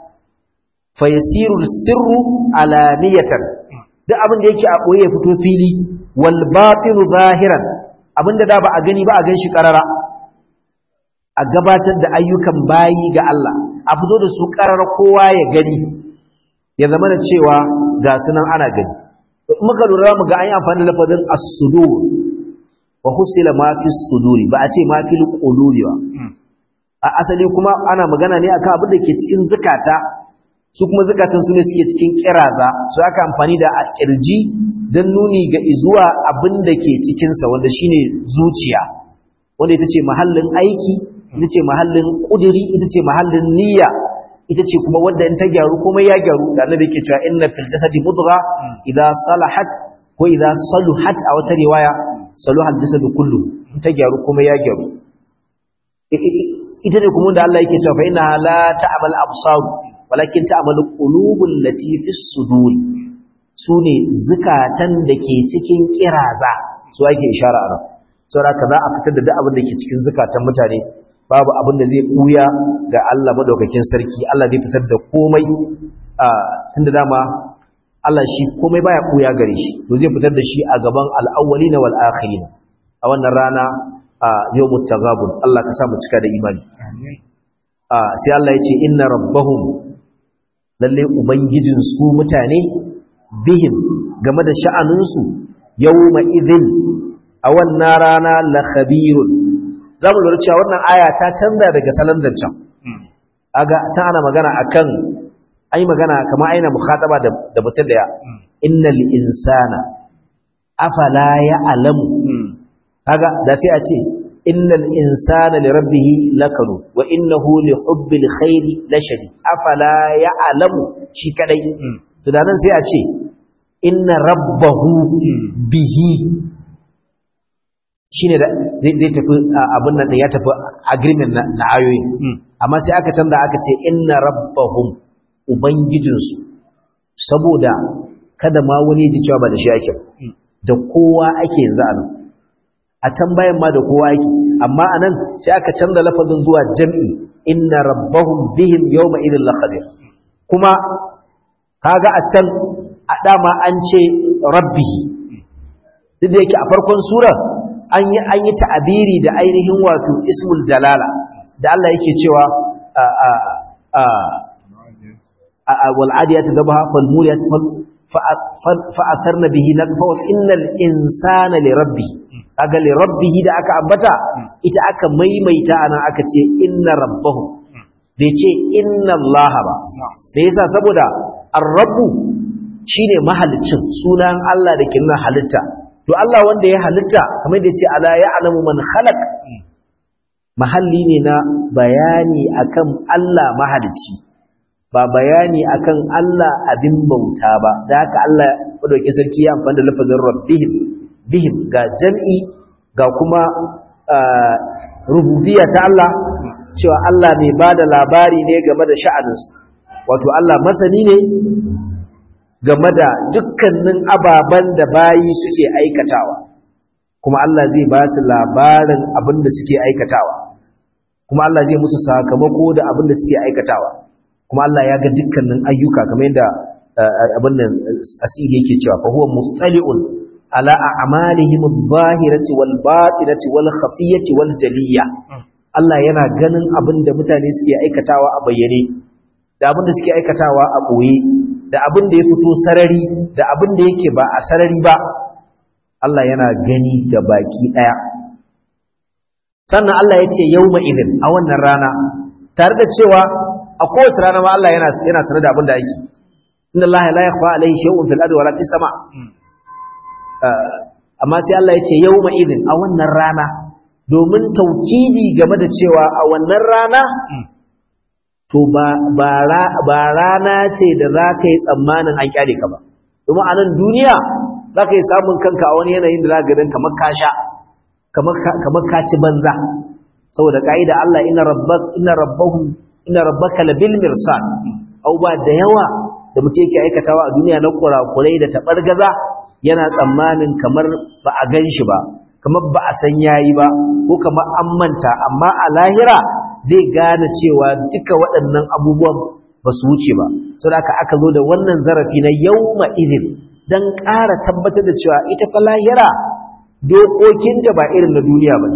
fa yasiru sirru alaniyatan duk abin da yake a boye ya fito fili wal batinu zahiran abinda da ba a gani ba a ganshi karara a gabatar da ayyukan bayi ga Allah a fito da su karara kowa ya gani ya zama da cewa ga sunan ana gani muka lura mu ga an yi amfani da lafazin as-sudur wa husila ma fi suduri ba a ce ma fi qululi ba a asali kuma ana magana ne akan abin da ke cikin zakata su kuma zakatan su ne suke cikin kiraza su aka amfani da kirji dan nuni ga izuwa abin da ke cikin sa wanda shine zuciya wanda ita ce mahallin aiki ita ce mahallin kudiri ita ce mahallin niyya ita ce kuma wanda in ta gyaru kuma ya gyaru da annabi yake cewa inna fil jasadi mudgha idza salahat ko idza saluhat a wata riwaya saluha al jasadu kullu in ta gyaru kuma ya gyaru ita ne kuma da Allah yake cewa fa inna la ta'mal absar walakin ta'mal qulubul lati fis sudur sune zukatan da ke cikin kiraza su ake ishara a nan saboda ka za a fitar da duk abin da ke cikin zukatan mutane babu abin da zai buya ga Allah madaukakin sarki Allah zai fitar da komai a tunda dama Allah shi komai baya buya gare shi to zai fitar da shi a gaban al-awwalina wal akhirin a wannan rana a yawmut taghabun Allah ka sa mu cika da imani a sai Allah ya ce inna rabbahum lalle ubangijin su mutane bihim game da sha'anin su yawma idhil a wannan rana la khabirun za mu lura cewa wannan aya ta canza daga salon zancen aga ta ana magana akan ai magana kamar aina mukhataba da da mutum da ya innal insana afala ya'lamu kaga da sai a ce innal insana li rabbih lakanu wa innahu li hubbil khairi lashadid afala ya'lamu shi kadai to da nan sai a ce inna rabbahu bihi shine da zai tafi abin nan da ya tafi agreement na ayoyi amma sai aka canza aka ce inna rabbahum ubangijinsu saboda kada ma wani ji cewa ba da shi ake da kowa ake yanzu a nan a can bayan ma da kowa ake amma a nan sai aka canza lafazin zuwa jam'i inna rabbahum bihim yawma idin laqadir kuma kaga a can a dama an ce rabbihi duk da yake a farkon sura an yi an yi ta'abiri da ainihin wato ismul jalala da Allah yake cewa a a a wal adiyat dabha fal muriyat fa atharna bihi naqfa wa innal insana li rabbih kaga li rabbih da aka ambata ita aka maimaita ana aka ce inna rabbahu bai ce inna allaha ba da yasa saboda ar-rabbu shine mahalicin sunan Allah da ke nuna halitta to Allah wanda ya halitta kamar da ce ala ya'lamu man khalaq mahalli ne na bayani akan Allah mahalicci ba bayani akan Allah abin bauta ba da haka Allah madauki sarki ya amfani da lafazin rabbihim bihim ga jam'i ga kuma rububiyya ta Allah cewa Allah mai bada labari ne game da sha'aninsu wato Allah masani ne game da dukkanin ababen da bayi suke aikatawa kuma Allah zai ba su labarin abin da suke aikatawa kuma Allah zai musu sakamako da abin da suke aikatawa kuma Allah ya ga dukkanin ayyuka kamar yadda abin nan asiri yake cewa fa huwa mustali'un ala a'malihim adh-dhahirati wal batinati wal khafiyati wal jaliyya Allah yana ganin abin da mutane suke aikatawa a bayyane da abin da suke aikatawa a boye da abin da ya fito sarari da abin da yake ba a sarari ba Allah yana gani ga baki ɗaya sannan Allah ya ce yau idin a wannan rana tare da cewa a kowace rana ma Allah yana yana sanar da abin da ake inna Allah la yakhfa alayhi shay'un fil ardi wala fis sama amma sai Allah ya ce yau idin a wannan rana domin taukidi game da cewa a wannan rana to ba rana ce da za ka yi tsammanin an kyale ka ba domin a nan duniya za ka yi samun kanka a wani yanayin da za ka kamar ka sha kamar ka ci banza saboda ka'ida Allah ina rabbahum inna rabbaka labil mirsad au ba da yawa da mutum yake aikatawa a duniya na kurakurai da tabargaza yana tsammanin kamar ba a gan shi ba kamar ba a san yayi ba ko kamar an manta amma a lahira zai gane cewa duka waɗannan abubuwan ba su wuce ba saboda haka aka zo da wannan zarafi na yawma idin dan ƙara tabbatar da cewa ita fa lahira dokokinta ba irin na duniya ba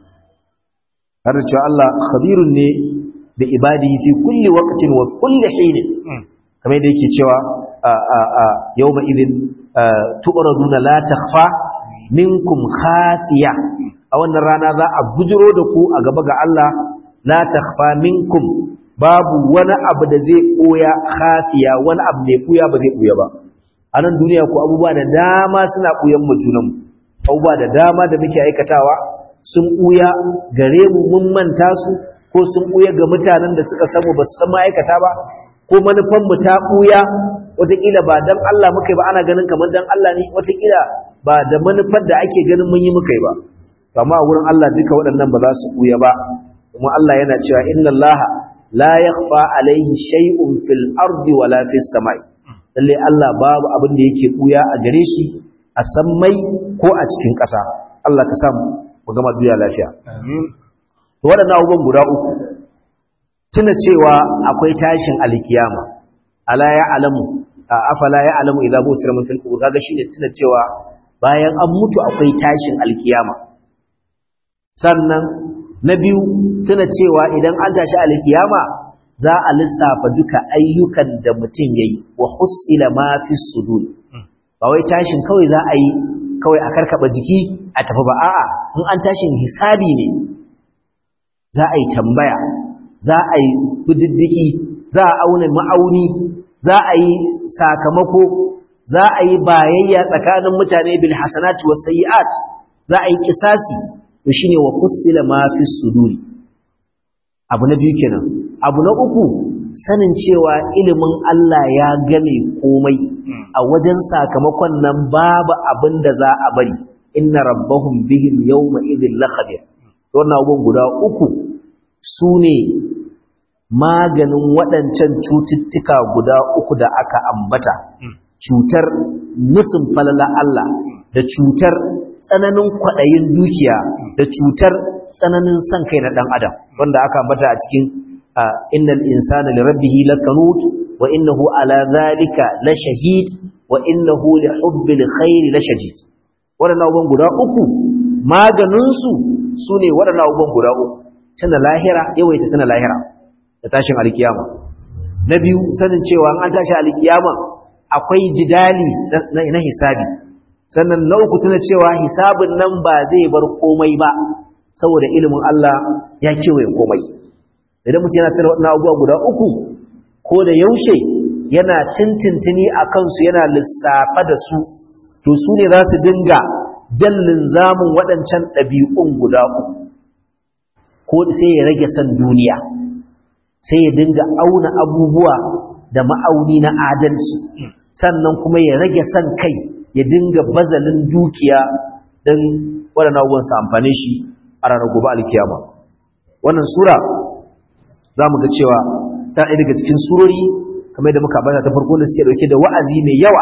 har da cewa Allah khabirun ne da ibadihi fi kulli waqtin wa kulli hin kamar da yake cewa yawma idin tu'raduna la takhfa minkum khafiya a wannan rana za a bujiro da ku a gaba ga Allah la takhfa minkum babu wani abu da zai koya khafiya wani abu mai koya ba zai koya ba a nan duniya ko abubuwa da dama suna koyan mu junanmu abubuwa da dama da muke aikatawa sun ɓuya gare mu mun manta su ko sun ɓuya ga mutanen da suka samu ba su san ma'aikata ba ko manufanmu ta ɓuya wataƙila ba don Allah muka yi ba ana ganin kamar don Allah ne wataƙila ba da manufar da ake ganin mun yi muka yi ba amma a wurin Allah duka waɗannan ba za su ɓuya ba kuma Allah yana cewa inna Allah la yakhfa alaihi shay'un fil ardi wala fis samai lalle Allah babu abin da yake ɓuya a gare shi a sammai ko a cikin ƙasa Allah ka samu mu gama duniya lafiya to waɗannan abubuwan guda uku tuna cewa akwai tashin alkiyama ala ya alamu afala ya alamu idza busira min fil qubur kaga shine tuna cewa bayan an mutu akwai tashin alkiyama sannan na biyu tuna cewa idan an tashi alkiyama za a lissafa duka ayyukan da mutum yayi wa hussila ma fi sudur ba wai tashin kawai za a yi kawai a karkaba jiki a tafi ba a'a in an tashin hisabi ne za a yi tambaya za a yi bididdiki za a auna ma'auni za a yi sakamako za a yi bayayya tsakanin mutane bil hasanati was sayyi'at za a yi kisasi to shine wa fussila ma fi suduri abu na biyu kenan abu na uku sanin cewa ilimin Allah ya game komai a wajen sakamakon nan babu abin da za a bari inna rabbahum bihim yawma idhil lakhabir wannan abubuwan guda uku su ne maganin waɗancan cututtuka guda uku da aka ambata cutar musun falala Allah da cutar tsananin kwaɗayin dukiya da cutar tsananin son kai na ɗan adam wanda aka ambata a cikin innal insana li rabbihi lakanut wa innahu ala zalika la shahid wa innahu li hubbil khairi la shadid waɗannan abubuwan guda uku maganinsu su ne waɗannan abubuwan guda uku tana lahira yawaita tana lahira da tashin alkiyama na biyu sanin cewa an tashi alkiyama akwai jidali na hisabi sannan na uku tana cewa hisabin nan ba zai bar komai ba saboda ilimin Allah ya kewaye komai idan mutum yana sanar waɗannan abubuwa guda uku ko da yaushe yana tintintini a kansu yana lissafa da su to su ne za su dinga jallin zamun waɗancan ɗabi'un guda uku ko sai ya rage san duniya sai ya dinga auna abubuwa da ma'auni na adalci sannan kuma ya rage san kai ya dinga bazalin dukiya don waɗannan abubuwan su amfane shi a ranar gobe alkiyama wannan sura za mu ga cewa ta ɗaya daga cikin surori kamar da muka bata ta farko da suke ɗauke da wa'azi mai yawa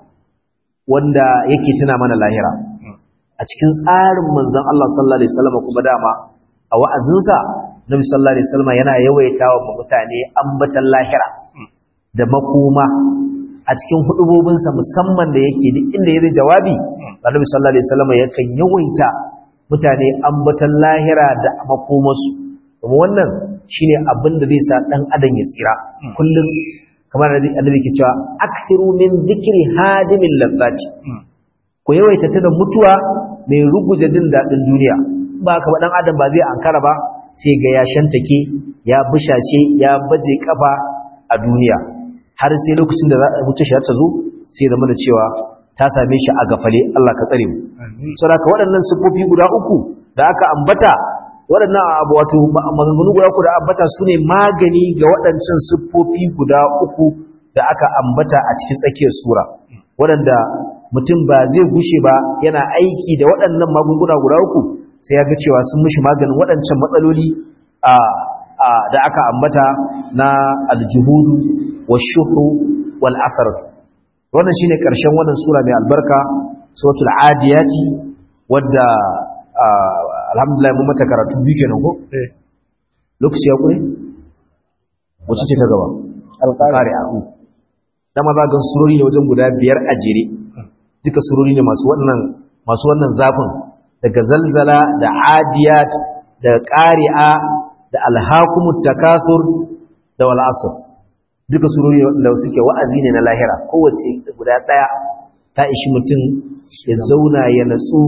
wanda yake tuna mana lahira a cikin tsarin manzon Allah sallallahu alaihi wasallam kuma dama a wa'azinsa Nabi sallallahu alaihi wasallam yana yawaita wa mutane ambatan lahira da makoma a cikin hudubobinsa musamman da yake duk inda yayi jawabi Nabi sallallahu alaihi wasallam yakan yawaita mutane ambatan lahira da makomarsu kuma wannan shine abin da zai sa dan adam ya tsira kullum kamar da annabi ke cewa akthiru min dhikri hadimil ladzati ku yawaita ta da mutuwa mai ruguje jin dadin duniya ba ka ba dan adam ba zai ankara ba sai ga ya shantake ya bushashe ya baje kafa a duniya har sai lokacin da mutu shi ta zo sai zama da cewa ta same shi a gafale Allah ka tsare mu saboda waɗannan sifofi guda uku da aka ambata waɗannan abu wato maganganu guda uku da ambata su ne magani ga waɗancan siffofi guda uku da aka ambata a cikin tsakiyar sura waɗanda mutum ba zai gushe ba yana aiki da waɗannan magunguna guda uku sai ya ga cewa sun mishi maganin waɗancan matsaloli a a da aka ambata na aljuhudu washuhu wal atharat wannan shine karshen wannan sura mai albarka suratul adiyati wadda alhamdulillah mun mata karatu biyu kenan ko lokaci ya kure wacce ce ta gaba alqari'a dama za ga surori ne wajen guda biyar a jere duka surori ne masu wannan masu wannan zafin daga zalzala da adiyat da qari'a da alhaqumut takathur da wal asr duka surori da suke wa'azi ne na lahira kowace guda daya ta ishi mutum ya zauna ya natsu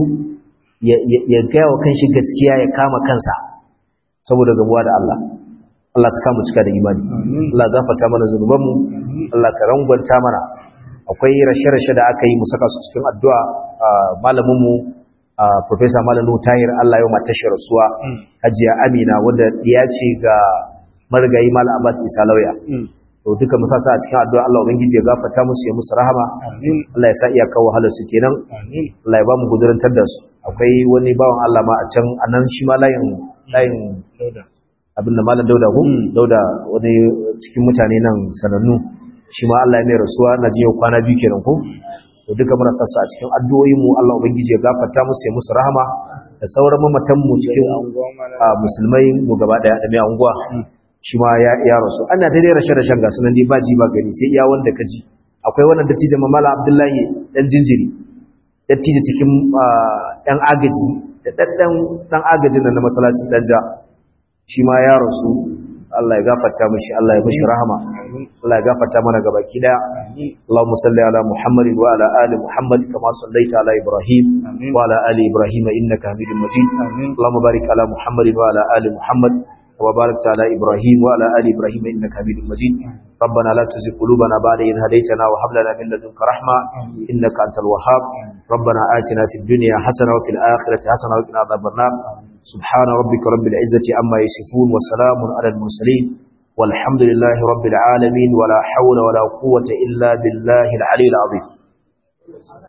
ya gaya wa kanshi gaskiya ya kama kansa saboda gabuwa da Allah Allah ka samu cika da imani Allah gafarta mana zunubanmu Allah ka rangwanta mana akwai rashe-rashe da aka yi mu saka su cikin addu'a malaminmu Professor Malamu Tahir Allah yau mata shi rasuwa Hajiya Amina wanda ya ce ga marigayi Malam Abbas Isa Lauya to duka mu sasa a cikin addu'a Allah ubangiji ya gafarta musu ya musu rahama Allah ya sa iyaka wahalar su kenan Allah ya ba mu guzurantar da su akwai wani bawan Allah ma a can anan shi ma layin layin abin da malam Dauda ko Dauda wani cikin mutane nan sanannu shi ma Allah ya mai rasuwa na jiya kwana biyu kenan ko to duka muna sasa a cikin addu'o'in mu Allah ubangiji ya gafarta musu ya musu rahama da sauran mamatan mu cikin musulmai mu gaba daya da mai anguwa shi ma ya rasu ana ta dai rashe rashen gasu nan dai ba ji ba gani sai iya wanda ka ji akwai wannan dattijo mamala abdullahi dan jinjiri dattijo cikin yan agaji da daddan dan agajin nan na masallaci dan ja shi ma ya rasu Allah ya gafarta mishi Allah ya mishi rahama Allah ya gafarta mana gabaki daya Allahumma salli ala Muhammadin wa ala ali Muhammad kama sallaita ala Ibrahim wa ala ali Ibrahim innaka Hamidum Majid Allahumma barik ala Muhammadin wa ala ali Muhammad وبارك على إبراهيم وعلى آل إبراهيم إنك حميد مجيد ربنا لا تزغ قلوبنا بعد إذ هديتنا وهب لنا من لدنك رحمة إنك أنت الوهاب ربنا آتنا في الدنيا حسنة وفي الآخرة حسنة وقنا عذاب النار سبحان ربك رب العزة عما يصفون وسلام على المرسلين والحمد لله رب العالمين ولا حول ولا قوة إلا بالله العلي العظيم